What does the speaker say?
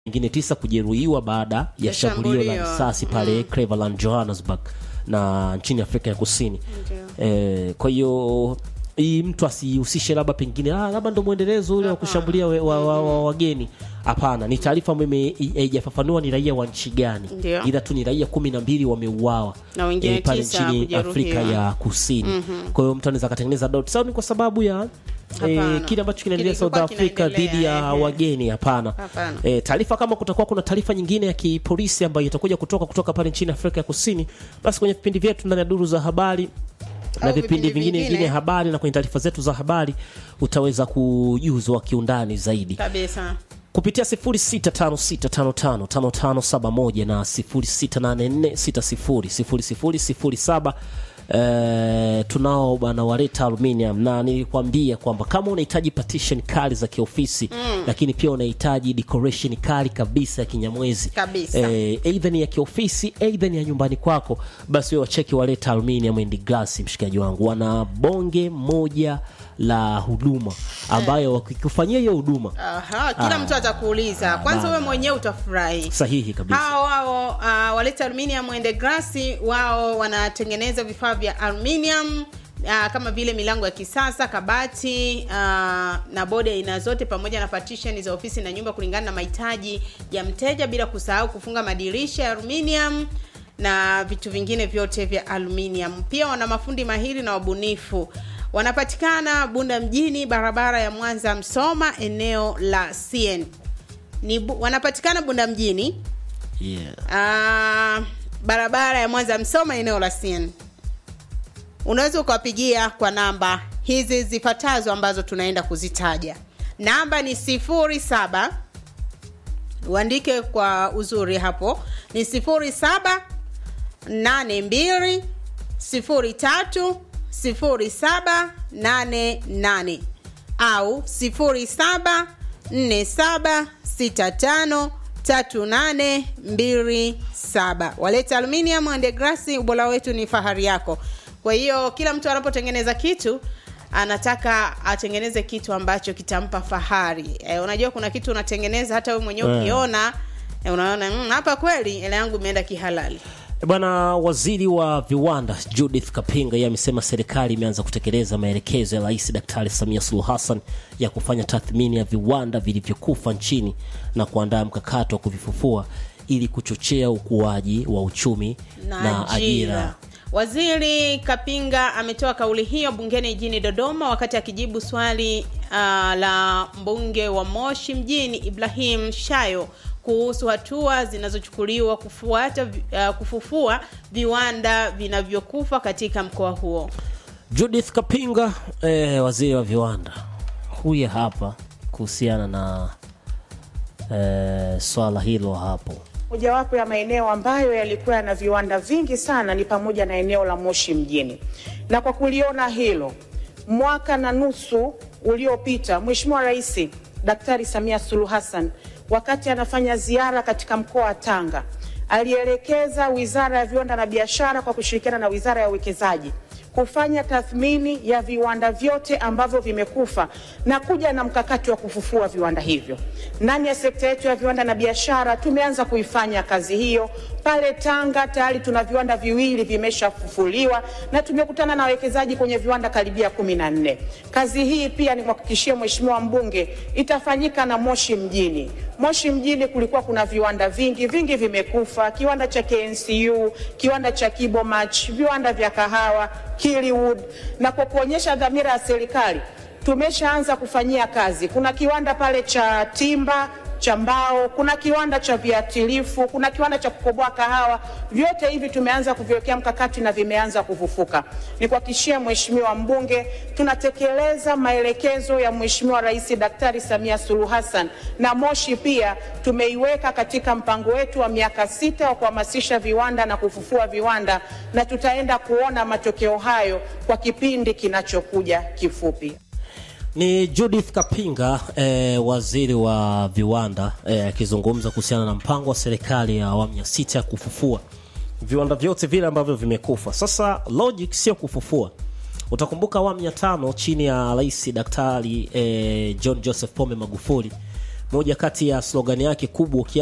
wengine tisa kujeruhiwa baada ya Ya shambulio la shambulio. risasi pale Cleveland, Johannesburg na nchini Afrika ya Kusini. Eh, kwa hiyo hii mtu asihusishe labda pengine ah, labda ndo mwendelezo ule wa kushambulia we- wa, wa, wa, wageni. Hapana, ni taarifa ambayo ime- haijafafanua ni raia wa nchi gani, Ndio. ila tu ni raia kumi na mbili wameuawa Na wengine eh, pale tisa nchini kujeruhiwa. Afrika ya Kusini. Kwa hiyo mtu anaweza akatengeneza doubt. Sawa, ni kwa sababu ya eh, Hapana. kile ambacho kinaendelea South Kilikuwa Africa kinaendelea, dhidi ya ehe. wageni. Hapana. Hapana. E, taarifa kama kutakuwa kuna taarifa nyingine ya kipolisi ambayo itakuja kutoka kutoka pale nchini Afrika ya Kusini, basi kwenye vipindi vyetu ndani ya duru za habari na Au vipindi vipindi vingine vingine. vingine habari na kwenye taarifa zetu za habari utaweza kujuzwa kiundani zaidi kabisa kupitia 0656555571 na 0684600007. Eh, tunao bwana waleta aluminium na nilikwambia kwamba kama unahitaji partition kali za kiofisi lakini pia unahitaji decoration kali kabisa ya kinyamwezi Kabisa. eh, either ni ya kiofisi either ni ya nyumbani kwako basi wewe wacheki waleta aluminium and glass mshikaji wangu wana bonge moja la huduma ambayo wakikufanyia hiyo huduma Aha, kila Ah. mtu atakuuliza kwanza bana. wewe mwenyewe utafurahi sahihi kabisa hao wao uh, waleta aluminium and glass wao wanatengeneza vifaa vya aluminium uh, kama vile milango ya kisasa kabati uh, na bodi ya aina zote pamoja na partition za ofisi na nyumba kulingana na mahitaji ya mteja bila kusahau kufunga madirisha ya aluminium na vitu vingine vyote vya aluminium pia wana mafundi mahiri na wabunifu wanapatikana bunda mjini barabara ya mwanza msoma eneo la cn ni bu, wanapatikana bunda mjini yeah. Ah, barabara ya mwanza msoma eneo la cn unaweza ukawapigia kwa namba hizi zifuatazo ambazo tunaenda kuzitaja namba ni sifuri saba uandike kwa uzuri hapo ni sifuri saba nane mbili sifuri tatu sifuri saba nane nane au sifuri saba nne saba sita tano tatu nane mbili saba waleta aluminium and glass ubora wetu ni fahari yako kwa hiyo kila mtu anapotengeneza kitu anataka atengeneze kitu ambacho kitampa fahari e, unajua kuna kitu unatengeneza hata wewe mwenyewe Eh. ukiona e, unaona "Mm, hapa kweli hela yangu imeenda kihalali Bwana waziri wa viwanda Judith Kapinga yeye amesema serikali imeanza kutekeleza maelekezo ya Rais Daktari Samia Suluhu Hassan ya kufanya tathmini ya viwanda vilivyokufa nchini na kuandaa mkakati wa kuvifufua ili kuchochea ukuaji wa uchumi na, ajira. Waziri Kapinga ametoa kauli hiyo bungeni jijini Dodoma wakati akijibu swali uh, la mbunge wa Moshi mjini Ibrahim Shayo kuhusu hatua zinazochukuliwa kufuata uh, kufufua viwanda vinavyokufa katika mkoa huo. Judith Kapinga eh, waziri wa viwanda huyu hapa kuhusiana na eh, swala hilo hapo. Mojawapo ya maeneo ambayo yalikuwa yana viwanda vingi sana ni pamoja na eneo la Moshi mjini, na kwa kuliona hilo, mwaka na nusu uliopita, Mheshimiwa Rais Daktari Samia Suluhu Hassan wakati anafanya ziara katika mkoa wa Tanga alielekeza Wizara ya Viwanda na Biashara kwa kushirikiana na Wizara ya Uwekezaji kufanya tathmini ya viwanda vyote ambavyo vimekufa na kuja na mkakati wa kufufua viwanda hivyo. Ndani ya sekta yetu ya viwanda na biashara tumeanza kuifanya kazi hiyo. Pale Tanga tayari tuna viwanda viwili vimeshafufuliwa na tumekutana na wawekezaji kwenye viwanda karibia kumi na nne. Kazi hii pia ni kuhakikishia Mheshimiwa mbunge itafanyika na Moshi mjini. Moshi mjini kulikuwa kuna viwanda vingi vingi vimekufa, kiwanda cha KNCU, kiwanda cha Kibomach, viwanda vya kahawa, Kiliwood, na kwa kuonyesha dhamira ya serikali tumeshaanza kufanyia kazi. Kuna kiwanda pale cha timba cha mbao, kuna kiwanda cha viatilifu, kuna kiwanda cha kukoboa kahawa. Vyote hivi tumeanza kuviwekea mkakati na vimeanza kufufuka. Ni kuhakikishia Mheshimiwa mbunge, tunatekeleza maelekezo ya Mheshimiwa Rais Daktari Samia Suluhu Hassan, na Moshi pia tumeiweka katika mpango wetu wa miaka sita wa kuhamasisha viwanda na kufufua viwanda, na tutaenda kuona matokeo hayo kwa kipindi kinachokuja kifupi. Ni Judith Kapinga eh, waziri wa viwanda eh, akizungumza kuhusiana na mpango wa serikali ya awamu ya sita ya kufufua viwanda vyote vile ambavyo vimekufa. Sasa logic sio kufufua. Utakumbuka awamu ya tano chini ya Rais Daktari eh, John Joseph Pombe Magufuli moja kati ya slogan yake kubwa